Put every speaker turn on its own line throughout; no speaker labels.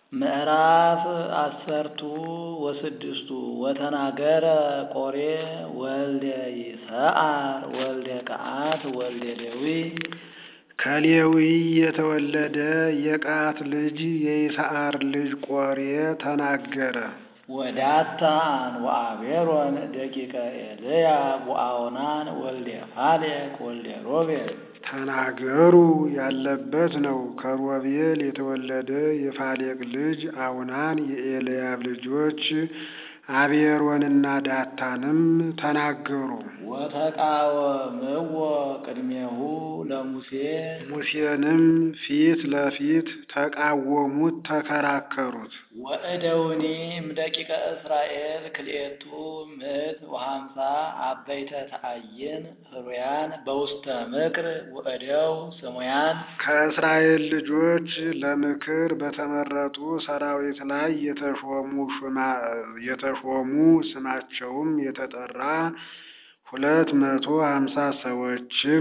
ምዕራፍ አሰርቱ ወስድስቱ ወተናገረ ቆሬ ወልደ ይስዓር ወልደ ቀዓት ወልደ ሌዊ
ከሌዊ የተወለደ የቀዓት ልጅ የይስዓር ልጅ ቆሬ ተናገረ።
ወዳታን ወአቤሮን ደቂቀ ኤልያብ ወአውናን ወልደ ፋሌቅ ወልደ ሮቤል
ተናገሩ ያለበት ነው። ከሮቤል የተወለደ የፋሌቅ ልጅ አውናን የኤልያብ ልጆች አቤሮንና ዳታንም ተናገሩ።
ወተቃወምዎ ቅድሜሁ ለሙሴ
ሙሴንም ፊት ለፊት ተቃወሙት፣ ተከራከሩት።
ወእደውኒ እምደቂቀ እስራኤል ክልኤቱ ምዕት ወሃምሳ አበይተ ተአይን ህሩያን በውስተ ምክር ወእደው ስሙያን
ከእስራኤል ልጆች ለምክር በተመረጡ ሰራዊት ላይ የተሾሙ ሹማ የተሾሙ ስማቸውም የተጠራ ሁለት መቶ ሀምሳ ሰዎችም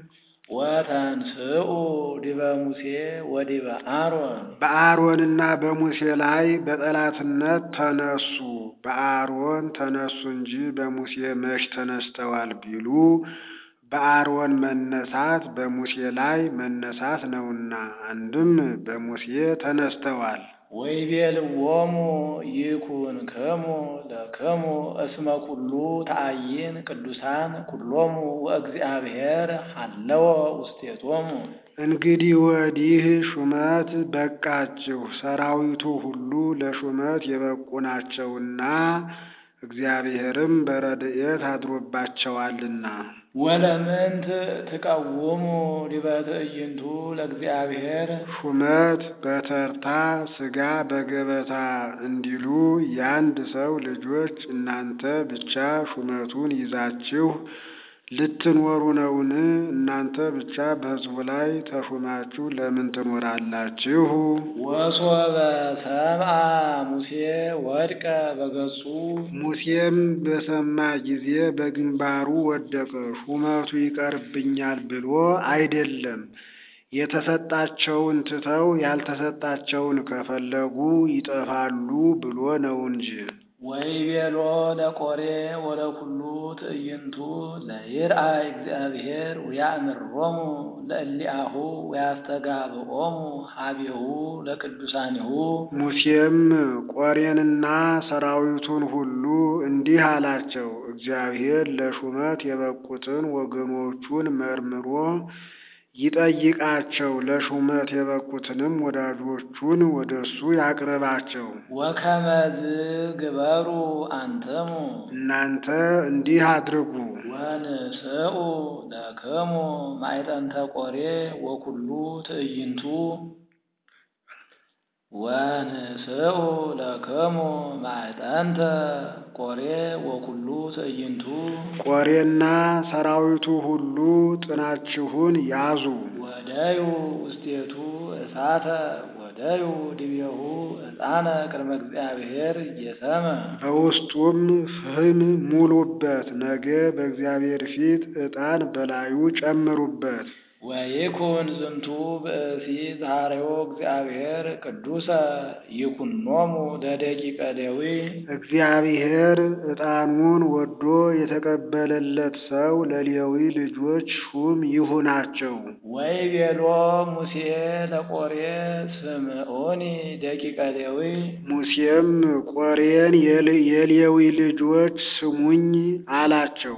ወተንስኡ ዲበ ሙሴ ወዲበ አሮን
በአሮንና በሙሴ ላይ በጠላትነት ተነሱ። በአሮን ተነሱ እንጂ በሙሴ መች ተነስተዋል ቢሉ በአሮን መነሳት በሙሴ ላይ መነሳት ነውና፣ አንድም በሙሴ ተነስተዋል።
ወይቤልዎሙ ይኩንክሙ ለክሙ እስመ ኩሉ ተአይን ቅዱሳን ኩሎሙ ወእግዚአብሔር ሀለወ ውስቴቶሙ።
እንግዲህ ወዲህ ሹመት በቃችሁ፣ ሰራዊቱ ሁሉ ለሹመት የበቁ ናቸውና እግዚአብሔርም በረድኤት አድሮባቸዋልና።
ወለምንት ትቀውሙ ዲበ ትዕይንቱ ለእግዚአብሔር
ሹመት በተርታ ሥጋ በገበታ እንዲሉ የአንድ ሰው ልጆች እናንተ ብቻ ሹመቱን ይዛችሁ ልትኖሩ ነውን? እናንተ ብቻ በሕዝቡ ላይ ተሹማችሁ ለምን ትኖራላችሁ?
ወሶበ ሰምዐ ሙሴ ወድቀ በገጹ
ሙሴም በሰማ ጊዜ በግንባሩ ወደቀ። ሹመቱ ይቀርብኛል ብሎ አይደለም፣ የተሰጣቸውን ትተው ያልተሰጣቸውን ከፈለጉ ይጠፋሉ ብሎ ነው እንጂ።
ወይቤሎ ለቆሬ ወለኩሉ ትዕይንቱ ለይርአይ እግዚአብሔር ወያእምሮሙ ለእሊአሁ ወያስተጋብኦሙ ሀቤሁ ለቅዱሳኒሁ።
ሙሴም ቆሬንና ሰራዊቱን ሁሉ እንዲህ አላቸው፣ እግዚአብሔር ለሹመት የበቁትን ወገኖቹን መርምሮ ይጠይቃቸው፣ ለሹመት የበቁትንም ወዳጆቹን ወደ እሱ ያቅርባቸው።
ወከመዝ ግበሩ አንተሙ
እናንተ እንዲህ አድርጉ።
ወንስኡ ለክሙ ማዕጠንተ ቆሬ ወኩሉ ትዕይንቱ ወንስኡ ለክሙ ማዕጠንተ ቆሬ ወኩሉ ትዕይንቱ
ቆሬና ሰራዊቱ ሁሉ ጥናችሁን ያዙ።
ወደዩ ውስቴቱ እሳተ ወደዩ ድቤሁ ዕጣነ ቅድመ እግዚአብሔር እየሰመ
በውስጡም ፍም ሙሉበት፣ ነገ በእግዚአብሔር ፊት ዕጣን በላዩ ጨምሩበት።
ወይኩን ዝንቱ ብእሲ ዛሬዎ እግዚአብሔር ቅዱሰ ይኩኖሙ ለደቂቀ ሌዊ
እግዚአብሔር ዕጣኑን ወዶ የተቀበለለት ሰው ለሌዊ ልጆች ሹም ይሁናቸው።
ወይቤሎ ሙሴ ለቆሬ ስምዖኒ ደቂቀ ሌዊ
ሙሴም ቆሬን የሌዊ ልጆች ስሙኝ አላቸው።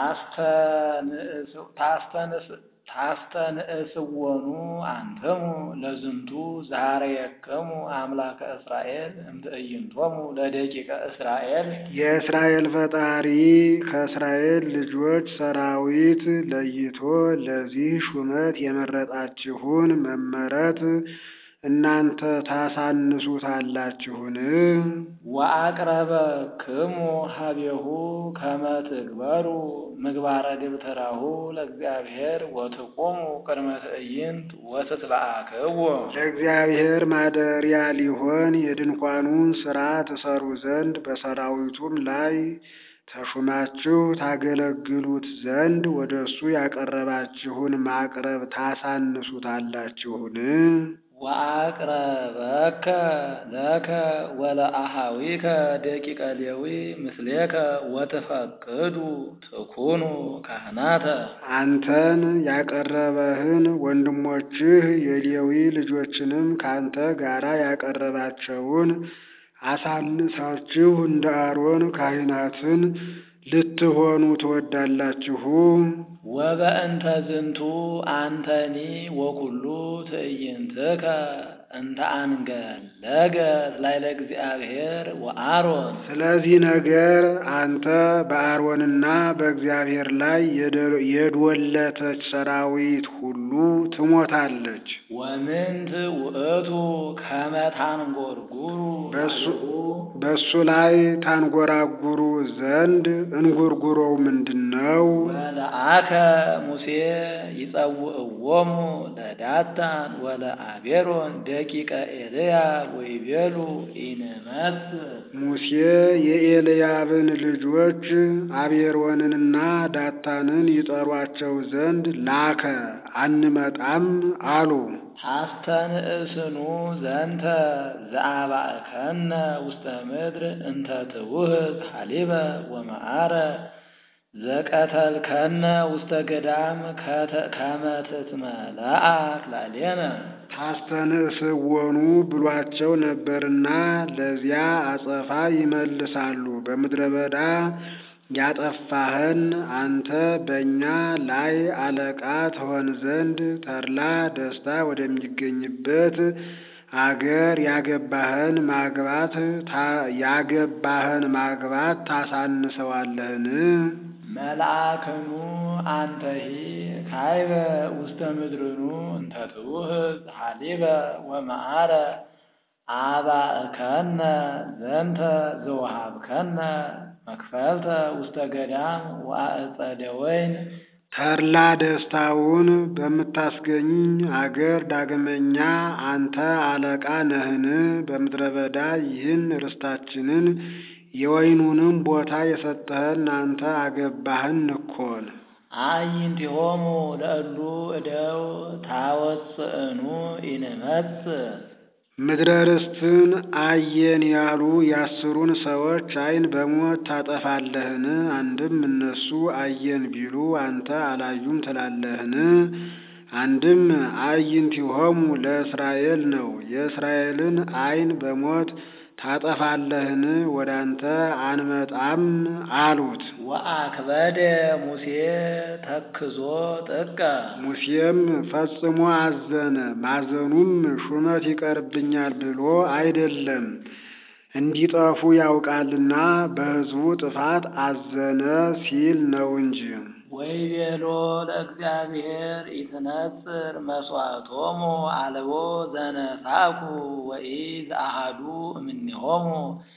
ታስተንእስወኑ አንትሙ ለዝንቱ ዛሬየክሙ አምላከ እስራኤል እምትዕይንቶሙ ለደቂቀ እስራኤል
የእስራኤል ፈጣሪ ከእስራኤል ልጆች ሰራዊት ለይቶ ለዚህ ሹመት የመረጣችሁን መመረጥ እናንተ ታሳንሱታላችሁን?
ወአቅረበ ክሙ ሀቤሁ ከመ ትግበሩ ምግባረ ደብተራሁ ለእግዚአብሔር ወትቆሙ ቅድመ ትዕይንት ወትትለአክዎ
ለእግዚአብሔር ማደሪያ ሊሆን የድንኳኑን ሥራ ትሰሩ ዘንድ በሰራዊቱም ላይ ተሹማችሁ ታገለግሉት ዘንድ ወደ እሱ ያቀረባችሁን ማቅረብ ታሳንሱታላችሁን?
ወአቅረበከ ለከ ወለአሃዊከ ደቂቀ ሌዊ ምስሌከ ወትፈቅዱ ትኩኑ ካህናተ
አንተን ያቀረበህን ወንድሞችህ የሌዊ ልጆችንም ከአንተ ጋራ ያቀረባቸውን አሳንሳችሁ እንደ አሮን ካህናትን ልትሆኑ ትወዳላችሁ።
ወበእንተ ዝንቱ አንተኒ ወኩሉ ትዕይንትከ እንተ አንገለገት ላዕለ እግዚአብሔር ወአሮን
ስለዚህ ነገር አንተ በአሮንና በእግዚአብሔር ላይ የደ- የዶለተች ሰራዊት ሁሉ ትሞታለች።
ወምንት ውእቱ ከመ ታንጐርጕሩ
በእሱ- በእሱ ላይ ታንጎራጉሩ ዘንድ እንጉርጉሮው ምንድን ነው?
ወለአከ ሙሴ ይጸውዕዎሙ ለዳታን ወለአቤሮን ደቂቀ ኤልያብ ወይቤሉ ኢንመጽእ
ሙሴ የኤልያብን ልጆች አቤሮንንና ዳታንን ይጠሯቸው ዘንድ ላከ። አንመጣም አሉ።
ታስተንእስኑ ዘንተ ዘአባእከነ ውስተ ምድር እንተ ትውህብ ሐሊበ ወመዓረ ዘቀተልከነ ውስተ ገዳም ከተ- ከመ ትትመልአክ ላዕሌነ
ታስተንእስዎኑ ብሏቸው ነበርና ለዚያ አጸፋ ይመልሳሉ። በምድረ በዳ ያጠፋህን አንተ በእኛ ላይ አለቃ ትሆን ዘንድ ተድላ ደስታ ወደሚገኝበት አገር ያገባህን ማግባት ታ- ያገባህን ማግባት ታሳንሰዋለህን?
መልአክኑ አንተሂ ካይበ ውስተ ምድርኑ እንተ ትውህብ ሐሊበ ወመዓረ አባእከነ ዘንተ ዘወሃብከነ መክፈልተ ውስተ ገዳም ወአጸደ ወይን
ተድላ ደስታውን በምታስገኝ አገር ዳግመኛ አንተ አለቃ ነህን? በምድረ በዳ ይህን ርስታችንን የወይኑንም ቦታ የሰጠህን አንተ አገባህን እኮን።
አዕይንቲሆሙ ለእሉ እደው ታወፅእኑ ኢንመጽእ
ምድረ ርስትን አየን ያሉ የአስሩን ሰዎች ዓይን በሞት ታጠፋለህን? አንድም እነሱ አየን ቢሉ አንተ አላዩም ትላለህን? አንድም አዕይንቲሆሙ ለእስራኤል ነው። የእስራኤልን ዓይን በሞት ታጠፋለህን? ወደ አንተ አንመጣም አሉት።
ወአክበደ ሙሴ ተክዞ ጥቀ
ሙሴም ፈጽሞ አዘነ። ማዘኑም ሹመት ይቀርብኛል ብሎ አይደለም፣ እንዲጠፉ ያውቃልና በሕዝቡ ጥፋት አዘነ ሲል ነው እንጂ።
ወይቤሎ ለእግዚአብሔር ኢትነጽር መስዋዕቶሙ አልቦ ዘነሳኩ ወኢዘአሐዱ እምኔሆሙ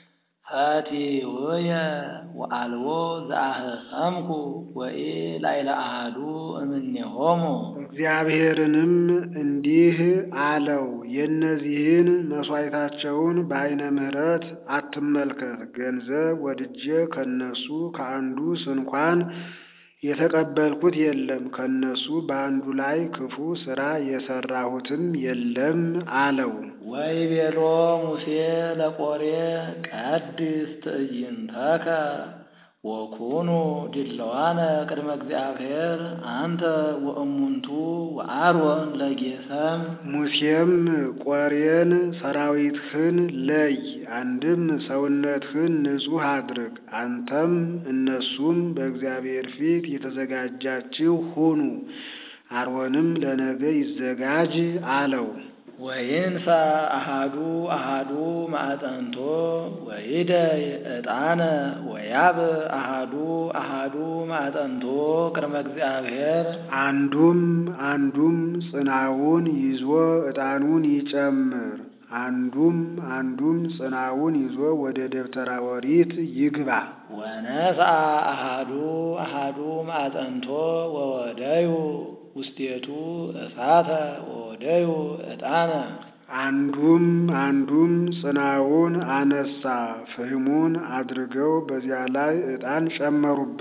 ፈቲውየ ወአልቦ ዘአህሰምኩ ወኢላዕለ አሐዱ እምኔሆሙ
እግዚአብሔርንም እንዲህ አለው፣ የእነዚህን መሥዋዕታቸውን በዓይነ ምሕረት አትመልከት። ገንዘብ ወድጄ ከነሱ ከአንዱ ስንኳን የተቀበልኩት የለም፣ ከነሱ በአንዱ ላይ ክፉ ሥራ የሠራሁትም የለም አለው።
ወይቤሎ ሙሴ ለቆሬ ቀድስ ትዕይንተከ ወኩኑ ድለዋነ ቅድመ እግዚአብሔር አንተ ወእሙንቱ ወአሮን ለጌሰም
ሙሴም ቆሬን ሰራዊትህን ለይ፣ አንድም ሰውነትህን ንጹሕ አድርግ፣ አንተም እነሱም በእግዚአብሔር ፊት የተዘጋጃችሁ ሁኑ፣ አሮንም ለነገ ይዘጋጅ አለው።
ወይንሳ አሃዱ አሃዱ ማዕጠንቶ ወይደይ ዕጣነ ወያብ አሃዱ አሃዱ ማዕጠንቶ ቅድመ እግዚአብሔር
አንዱም አንዱም ጽናውን ይዞ ዕጣኑን ይጨምር፣ አንዱም አንዱም ጽናውን ይዞ ወደ ደብተራ ኦሪት ይግባ።
ወነስአ አሃዱ አሃዱ ማዕጠንቶ ወወደዩ ውስቴቱ እሳተ ወወደዩ ዕጣነ
አንዱም አንዱም ጽናውን አነሳ፣ ፍህሙን አድርገው በዚያ ላይ ዕጣን ጨመሩበት።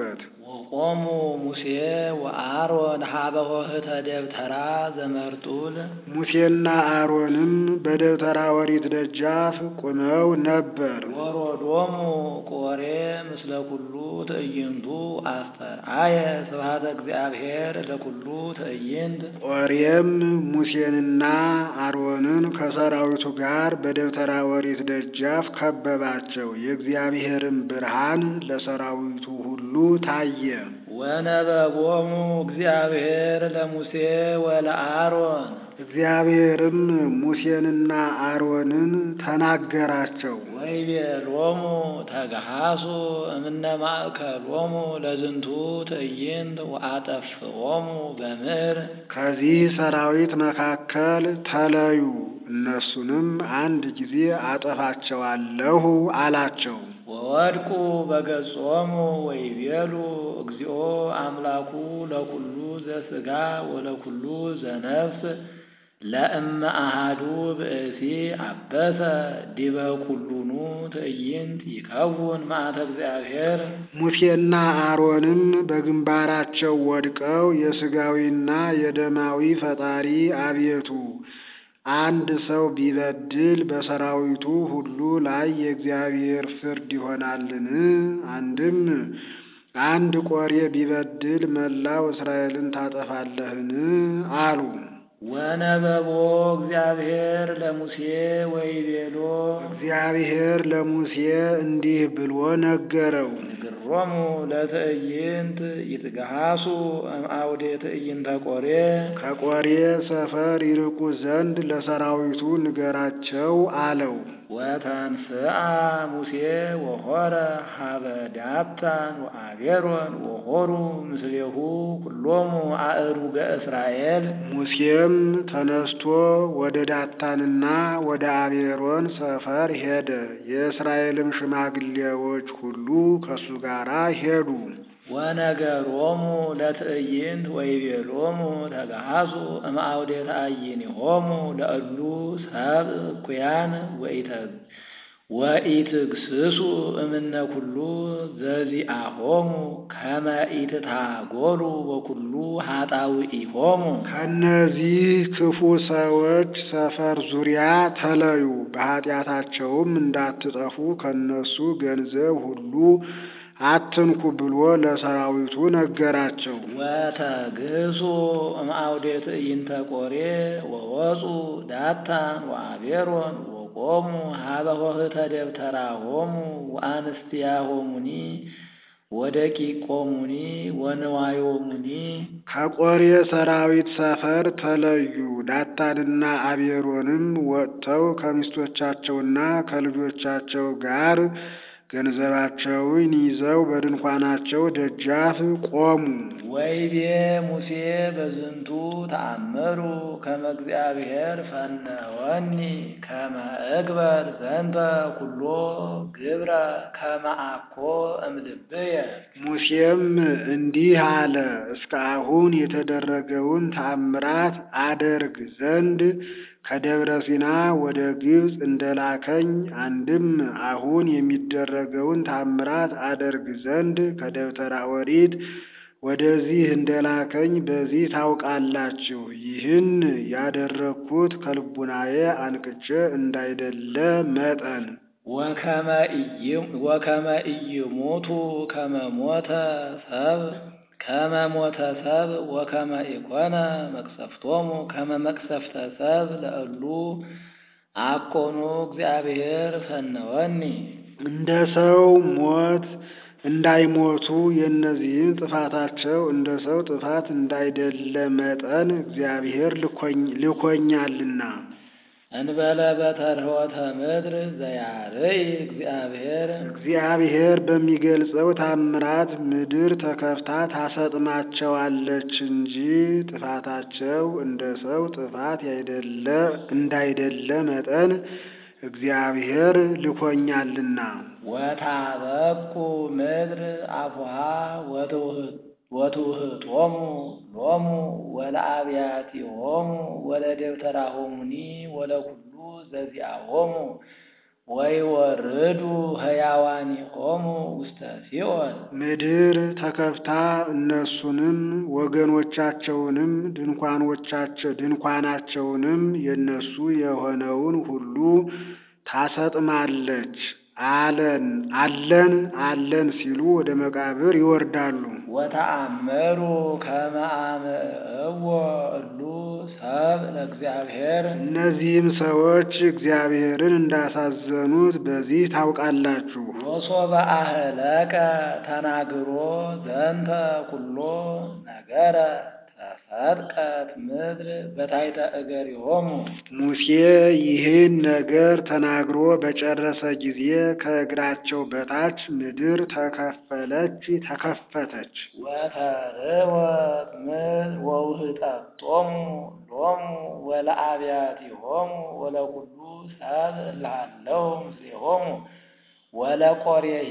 ወቆሙ ሙሴ ወአሮን ሀበ ኆኅተ ደብተራ ዘመርጡል
ሙሴና አሮንም በደብተራ ኦሪት ደጃፍ ቆመው ነበር።
ወሮዶሙ ቆሬ ምስለ ኩሉ ትዕይንቱ አስተርአየ ስብሐተ እግዚአብሔር ለኩሉ ትዕይንት
ኦሬም ሙሴንና አሮንን ከሰራዊቱ ጋር በደብተራ ኦሪት ደጃፍ ከበባቸው። የእግዚአብሔርም ብርሃን ለሰራዊቱ ሁሉ ታየ።
ወነበቦሙ እግዚአብሔር ለሙሴ ወለአሮን
እግዚአብሔርም ሙሴንና አሮንን ተናገራቸው።
ወይቤሎሙ ተገሃሱ እምነ ማእከሎሙ ለዝንቱ ትዕይንት ወአጠፍኦሙ በምድር
ከዚህ ሰራዊት መካከል ተለዩ፣ እነሱንም አንድ ጊዜ አጠፋቸዋለሁ አላቸው።
ወወድቁ በገጾሙ ወይቤሉ እግዚኦ አምላኩ ለኩሉ ዘሥጋ ወለኩሉ ዘነፍስ ለእመ አሃዱ ብእሲ አበሰ ዲበ ኩሉኑ ትዕይንት ይከውን መዓተ እግዚአብሔር
ሙሴና አሮንም በግንባራቸው ወድቀው የሥጋዊና የደማዊ ፈጣሪ አቤቱ አንድ ሰው ቢበድል በሰራዊቱ ሁሉ ላይ የእግዚአብሔር ፍርድ ይሆናልን? አንድም አንድ ቆሬ ቢበድል መላው እስራኤልን ታጠፋለህን? አሉ።
ወነበቦ እግዚአብሔር ለሙሴ ወይቤሎ
እግዚአብሔር ለሙሴ እንዲህ ብሎ ነገረው።
ንግሮሙ ለትዕይንት ይትገሃሱ እምአውዴ ትዕይንተ ቆሬ
ከቆሬ ሰፈር ይርቁ ዘንድ ለሰራዊቱ ንገራቸው አለው።
ወተንስአ ሙሴ ወሖረ ሀበ ዳታን ወአቤሮን ወሖሩ ምስሌሁ ኩሎሙ አእሩገ እስራኤል
ሙሴም ተነስቶ ወደ ዳታንና ወደ አቤሮን ሰፈር ሄደ። የእስራኤልም ሽማግሌዎች ሁሉ ከሱ ጋር ሄዱ።
ወነገሮሙ ለትዕይንት ወይቤሎሙ ተገሃሱ እምአውዴ ተአይኒሆሙ ለእሉ ሰብእ እኩያን ወኢትግስሱ እምነ ኩሉ ዘዚአሆሙ ከመ ኢትታጎሉ በኩሉ ኃጣውኢሆሙ
ከእነዚህ ክፉ ሰዎች ሰፈር ዙሪያ ተለዩ፣ በኃጢአታቸውም እንዳትጠፉ ከእነሱ ገንዘብ ሁሉ አትንኩ ብሎ ለሰራዊቱ ነገራቸው።
ወተግህሱ እምአውዴ ትዕይንተ ቆሬ ወወፁ ዳታን ወአቤሮን ወቆሙ ሀበ ኆኅተ ደብተራሆሙ ወአንስቲያሆሙኒ ወደቂቆሙኒ ወንዋዮሙኒ
ከቆሬ ሰራዊት ሰፈር ተለዩ። ዳታንና አቤሮንም ወጥተው ከሚስቶቻቸውና ከልጆቻቸው ጋር ገንዘባቸውን ይዘው በድንኳናቸው ደጃፍ ቆሙ።
ወይቤ ሙሴ በዝንቱ ተአምሩ ከመ እግዚአብሔር ፈነወኒ ከመ እግበር ዘንተ ኩሎ ግብረ ከመ አኮ እምልብየ።
ሙሴም እንዲህ አለ፣ እስከ አሁን የተደረገውን ተአምራት አደርግ ዘንድ ከደብረ ሲና ወደ ግብፅ እንደላከኝ አንድም አሁን የሚደረገውን ታምራት አደርግ ዘንድ ከደብተራ ኦሪት ወደዚህ እንደላከኝ በዚህ ታውቃላችሁ። ይህን ያደረግኩት ከልቡናዬ አንቅቼ እንዳይደለ መጠን
ወከመ ኢይሞቱ ከመ ሞተ ሰብ ከመ ሞተ ሰብ ወከመ ኢኮነ መቅሰፍቶሙ ከመ መቅሰፍተ ሰብ ለእሉ አኮኑ እግዚአብሔር ፈነወኒ።
እንደ ሰው ሞት እንዳይሞቱ የእነዚህም ጥፋታቸው እንደ ሰው ጥፋት እንዳይደለ መጠን እግዚአብሔር ልኮኛልና።
እንበለ በተርኅወተ ምድር ዘያርይ እግዚአብሔር
እግዚአብሔር በሚገልጸው ታምራት ምድር ተከፍታ ታሰጥማቸዋለች እንጂ ጥፋታቸው እንደ ሰው ጥፋት ያይደለ እንዳይደለ መጠን እግዚአብሔር ልኮኛልና።
ወታበቁ ምድር አፉሃ ወትውህጦሙ ሎሙ ወለአብያቲሆሙ ወለደብተራሆሙኒ ወለኩሉ ዘዚአሆሙ ወይወርዱ ሕያዋኒሆሙ ውስተ ሲኦል
ምድር ተከፍታ እነሱንም ወገኖቻቸውንም ድንኳኖቻቸው ድንኳናቸውንም የነሱ የሆነውን ሁሉ ታሰጥማለች። አለን አለን አለን ሲሉ ወደ መቃብር ይወርዳሉ።
ወተአምሩ ከመ አምዕዎ እሉ ሰብ ለእግዚአብሔር
እነዚህም ሰዎች እግዚአብሔርን እንዳሳዘኑት በዚህ ታውቃላችሁ።
ወሶበ አህለቀ ተናግሮ ዘንተ ኩሎ ነገረ ተሰጥቀት ምድር በታሕተ እገሪሆሙ
ሙሴ ይህን ነገር ተናግሮ በጨረሰ ጊዜ ከእግራቸው በታች ምድር ተከፈለች፣ ተከፈተች።
ወተርወት ምድር ወውህጠቶሙ ሎሙ ወለአብያቲሆሙ ወለኩሉ ሰብ እልሃለው ምስሌሆሙ ወለቆሬሂ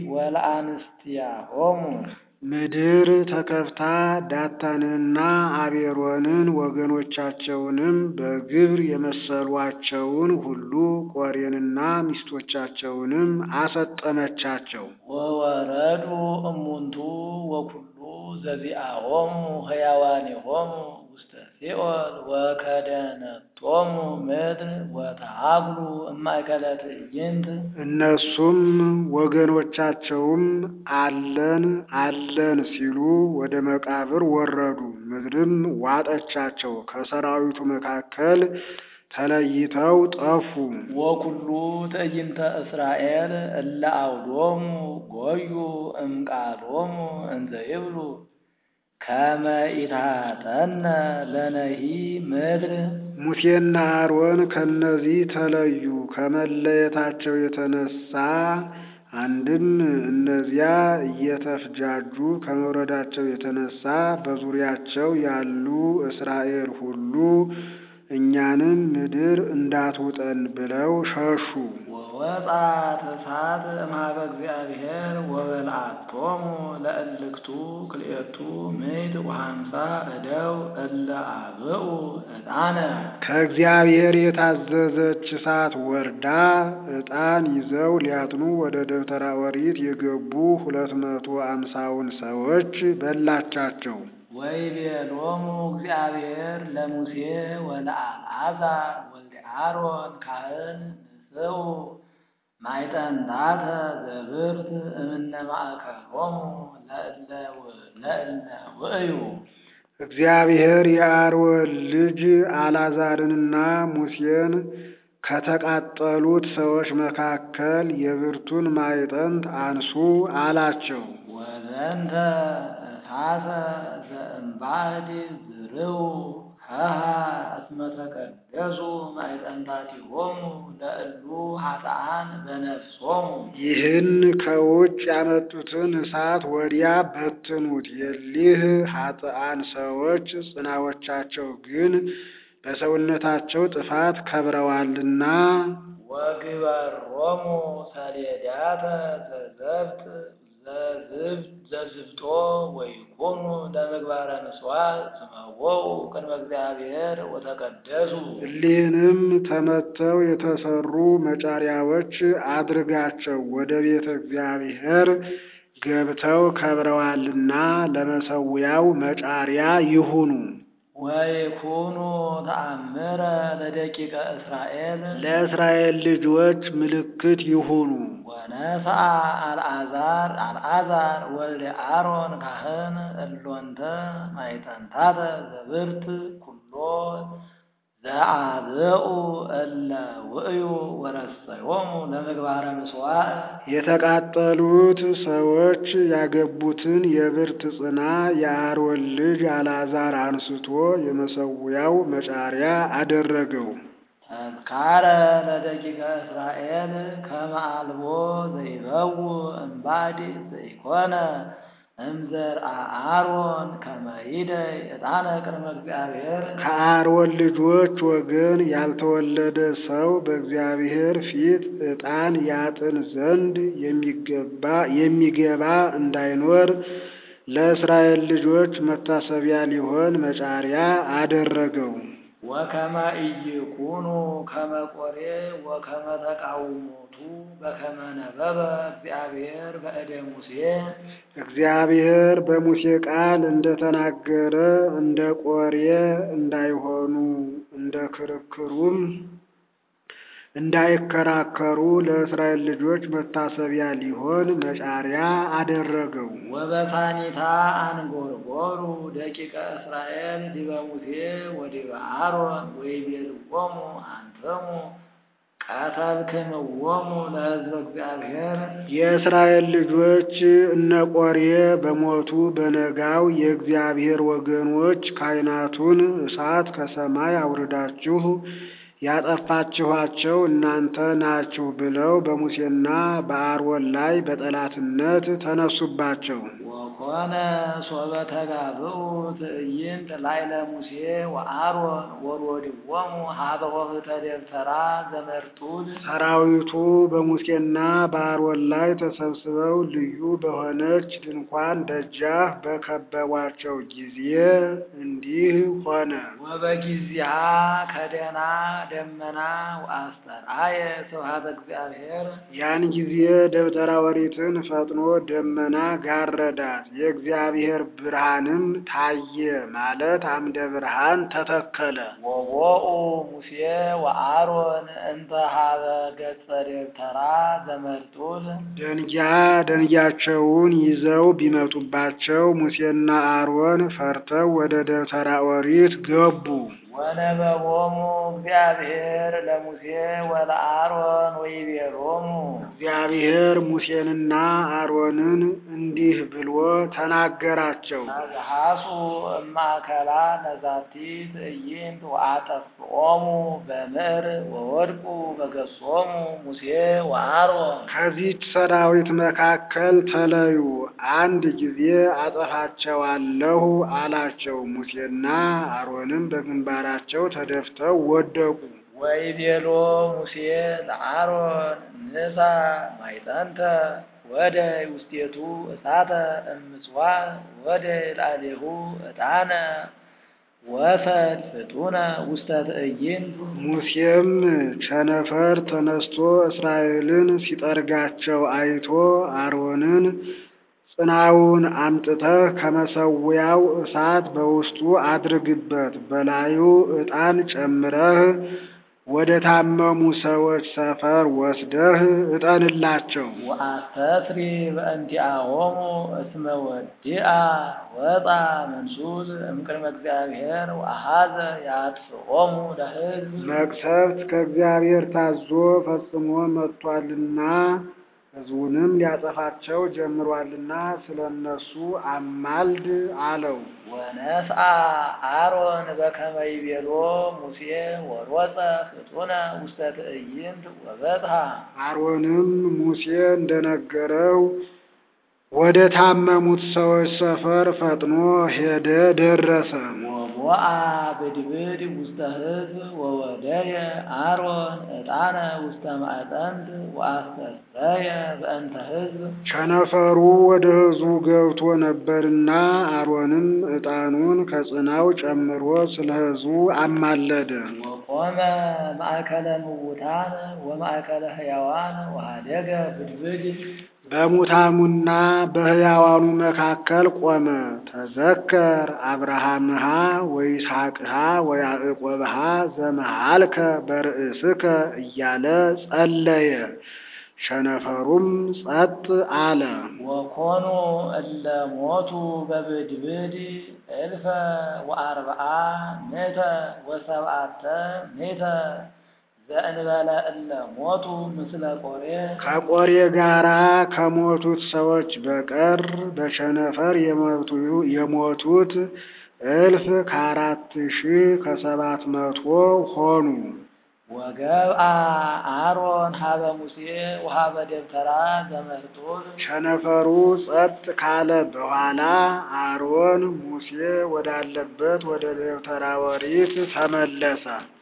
ወለአንስቲያሆሙ
ምድር ተከፍታ ዳታንንና አቤሮንን ወገኖቻቸውንም በግብር የመሰሏቸውን ሁሉ ቆሬንና ሚስቶቻቸውንም አሰጠመቻቸው።
ወወረዱ እሙንቱ ወኩሉ ዘዚአሆሙ ሕያዋኒሆሙ ውስተ ሲኦል ወከደነቶሙ ምድር ወተሃግሉ እማእከለ ትዕይንት
እነሱም ወገኖቻቸውም አለን አለን ሲሉ ወደ መቃብር ወረዱ። ምድርም ዋጠቻቸው፣ ከሰራዊቱ መካከል ተለይተው ጠፉ።
ወኩሉ ትዕይንተ እስራኤል እለ አውዶሙ ጎዩ እምቃሎሙ እንዘ ይብሉ ከመ ኢታጠነ ለነሂ ምድር
ሙሴና አሮን ከነዚህ ተለዩ። ከመለየታቸው የተነሳ አንድም እነዚያ እየተፍጃጁ ከመውረዳቸው የተነሳ በዙሪያቸው ያሉ እስራኤል ሁሉ እኛንም ምድር እንዳትውጠን ብለው ሸሹ።
ወወጣት እሳት እምኀበ እግዚአብሔር ወበልዓቶሙ ለእልክቱ ክልኤቱ ምዕት ወሃምሳ እደው እለ አብኡ ዕጣነ
ከእግዚአብሔር የታዘዘች እሳት ወርዳ ዕጣን ይዘው ሊያጥኑ ወደ ደብተራ ኦሪት የገቡ ሁለት መቶ አምሳውን ሰዎች በላቻቸው።
ወይቤሎሙ እግዚአብሔር ለሙሴ ወለአልዓዛር ወልደ አሮን ካህን ንስኡ ማዕጠንታተ ዘብርት እምነ ማእከሎሙ ለእለ ውእዩ
እግዚአብሔር የአሮን ልጅ አልዓዛርንና ሙሴን ከተቃጠሉት ሰዎች መካከል የብርቱን ማዕጠንት አንሱ አላቸው።
ወዘንተ እሳተ ዘእምባዕድ ዝርው ሀሃ እስመ ተቀደሱ ማዕጠንታቲሆሙ ለእሉ ኃጥአን በነፍሶሙ
ይህን ከውጭ ያመጡትን እሳት ወዲያ በትኑት። የሊህ ኃጥአን ሰዎች ጽናዎቻቸው ግን በሰውነታቸው ጥፋት ከብረዋልና
ወግበሮሙ ሰሌዳተ ዘዘብጥ ዘዝፍቶ ወይኩኑ ለምግባረ ምጽዋት ስመወው ቅድመ እግዚአብሔር ወተቀደሱ
እሊህንም ተመተው የተሰሩ መጫሪያዎች አድርጋቸው ወደ ቤተ እግዚአብሔር ገብተው ከብረዋልና ለመሰዊያው መጫሪያ ይሁኑ።
ወይኩኑ ተአምረ ለደቂቀ እስራኤል
ለእስራኤል ልጆች ምልክት ይሁኑ።
ወነስአ አልዓዛር አልዓዛር ወልደ አሮን ካህን እሎንተ ማዕጠንታተ ዘብርት ኩሎ ዘአብኡ እለ ውእዩ ወረሰዮሙ ለምግባረ ምጽዋዕ
የተቃጠሉት ሰዎች ያገቡትን የብርት ጽና የአሮን ልጅ አልዓዛር አንስቶ የመሰዊያው መጫሪያ አደረገው።
ተዝካረ ለደቂቀ እስራኤል ከመ አልቦ ዘይበው እምባዕድ ዘይኮነ እምዘርአ አሮን ከመ ይደይ ዕጣነ ቅድመ እግዚአብሔር
ከአሮን ልጆች ወገን ያልተወለደ ሰው በእግዚአብሔር ፊት ዕጣን ያጥን ዘንድ የሚገባ የሚገባ እንዳይኖር ለእስራኤል ልጆች መታሰቢያ ሊሆን መጫሪያ አደረገው።
ወከመ ኢይኩኑ ከመ ቆሬ ወከመ ተቃውሞቱ በከመ ነበበ እግዚአብሔር በእደ ሙሴ
እግዚአብሔር በሙሴ ቃል እንደተናገረ እንደ ቆሬ እንዳይሆኑ እንደ ክርክሩም እንዳይከራከሩ ለእስራኤል ልጆች መታሰቢያ ሊሆን መጫሪያ አደረገው።
ወበሳኒታ አንጎርጎሩ ደቂቀ እስራኤል ዲበ ሙሴ ወዲበ አሮን ወይቤልዎሙ አንትሙ ቀተልክምዎሙ ለሕዝበ እግዚአብሔር
የእስራኤል ልጆች እነ ቆሬ በሞቱ በነጋው የእግዚአብሔር ወገኖች ካህናቱን እሳት ከሰማይ አውርዳችሁ ያጠፋችኋቸው እናንተ ናችሁ ብለው በሙሴና በአሮን ላይ በጠላትነት ተነሱባቸው።
ወኮነ ሶበ ተጋብኡ ትዕይንት ላዕለ ሙሴ ወአሮን ወሮድዎሙ ሀበ ወህተ ደብተራ ዘመርጡል
ሰራዊቱ በሙሴና በአሮን ላይ ተሰብስበው ልዩ በሆነች ድንኳን ደጃፍ በከበቧቸው ጊዜ እንዲህ ሆነ።
ወበጊዜሃ ከደና ደመና ወአስተርአየ ስብሐተ እግዚአብሔር
ያን ጊዜ ደብተራ ኦሪትን ፈጥኖ ደመና ጋረዳት፣ የእግዚአብሔር ብርሃንም ታየ ማለት አምደ ብርሃን ተተከለ።
ወቦኡ ሙሴ ወአሮን እንተ ሀበ ገጸ ደብተራ ዘመርጡል
ደንጊያ ደንጊያቸውን ይዘው ቢመጡባቸው ሙሴና አሮን ፈርተው ወደ ደብተራ ኦሪት ገቡ።
ወነበቦሙ እግዚአብሔር ለሙሴ ወለአሮን ወይቤሎሙ
እግዚአብሔር ሙሴንና አሮንን እንዲህ ብሎ ተናገራቸው።
ተዝሃሱ እማእከላ ነዛቲ ትዕይንት ወአጠፍኦሙ በምዕር ወወድቁ በገጾሙ ሙሴ ወአሮን
ከዚች ሰራዊት መካከል ተለዩ፣ አንድ ጊዜ አጠፋቸዋለሁ አላቸው። ሙሴና አሮንም በግንባራቸው ተደፍተው ወደቁ።
ወይቤሎ ሙሴ ለአሮን ንሳ ማይጠንተ ወደ ውስቴቱ እሳተ እምጽዋዕ ወደ ላዕሌሁ ዕጣነ ወሰድ ፍጡነ ውስተ ትዕይንት
ሙሴም ቸነፈር ተነስቶ እስራኤልን ሲጠርጋቸው አይቶ አሮንን ጽናውን አምጥተህ ከመሰዊያው እሳት በውስጡ አድርግበት፣ በላዩ ዕጣን ጨምረህ ወደ ታመሙ ሰዎች ሰፈር ወስደህ እጠንላቸው።
ወአስተስሪ በእንቲአሆሙ እስመ ወዲአ ወጣ መንሱል እምቅድመ እግዚአብሔር ወአኀዘ ያጥፍኦሙ ለሕዝብ
መቅሰፍት ከእግዚአብሔር ታዞ ፈጽሞ መጥቷልና ሕዝቡንም ሊያጠፋቸው ጀምሯልና ስለ እነሱ አማልድ አለው።
ወነስአ አሮን በከመ ይቤሎ ሙሴ ወሮፀ ፍጡነ ውስተ ትዕይንት ወበጽሐ
አሮንም ሙሴ እንደነገረው ወደ ታመሙት ሰዎች ሰፈር ፈጥኖ ሄደ፣ ደረሰ።
ወቦአ ብድብድ ውስተ ሕዝብ ወወደየ አሮን ዕጣነ ውስተ ማዕጠንት ወአስተስረየ በእንተ ሕዝብ
ቸነፈሩ ወደ ሕዝቡ ገብቶ ነበርና አሮንም ዕጣኑን ከጽናው ጨምሮ ስለ ሕዝቡ አማለደ።
ወቆመ ማእከለ ምውታን ወማእከለ ሕያዋን ወኀደገ ብድብድ
በሙታኑና በሕያዋኑ መካከል ቆመ። ተዘከር አብርሃምሃ ወይስሐቅሃ ወያዕቆብሃ ዘመሃልከ በርእስከ እያለ ጸለየ። ሸነፈሩም ጸጥ አለ።
ወኮኑ እለ ሞቱ በብድብድ እልፈ ወአርብዓ ምእተ ወሰብዓተ ምእተ ዘእንበለ እለ ሞቱ ምስለ ቆሬ
ከቆሬ ጋራ ከሞቱት ሰዎች በቀር በቸነፈር የሞቱ የሞቱት እልፍ ከአራት ሺህ ከሰባት መቶ ሆኑ።
ወገብአ አሮን ሀበ ሙሴ ወሀበ ደብተራ ዘመርጡል
ቸነፈሩ ጸጥ ካለ በኋላ አሮን ሙሴ ወዳለበት ወደ ደብተራ ኦሪት ተመለሰ።